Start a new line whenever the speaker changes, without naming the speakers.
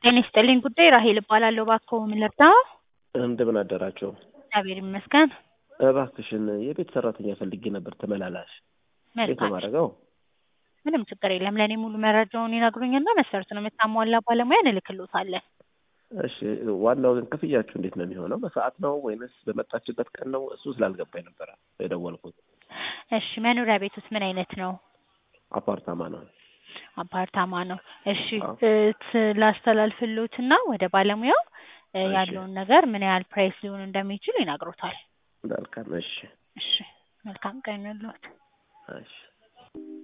ጤና ይስጥልኝ ጉዳይ ራሄል እባላለሁ። እባክዎ ምን ልርዳዎ?
እንደምን አደራቸው?
እግዚአብሔር ይመስገን።
እባክሽን የቤት ሰራተኛ ፈልጌ ነበር ተመላላሽ። እንዴት ነው
መልካም
ማድረገው?
ምንም ችግር የለም። ለእኔ ሙሉ መረጃውን ይነግሩኝና መሰረቱን የምታሟላ ባለሙያ እንልክልዎታለን።
እሺ ዋናው ግን ክፍያችሁ እንዴት ነው የሚሆነው? በሰዓት ነው ወይንስ በመጣችበት ቀን ነው? እሱ ስላልገባኝ ነበረ የደወልኩት።
እሺ መኖሪያ ቤቱስ ምን አይነት ነው?
አፓርታማ ነው።
አፓርታማ ነው። እሺ
አዎ።
እ ት- ላስተላልፍልዎትና ወደ ባለሙያው እ
እሺ።
ያለውን ነገር ምን ያህል ፕራይስ ሊሆን እንደሚችል ይነግሮታል።
መልካም እሺ
እሺ መልካም ቀን ይሁንልዎት።
እሺ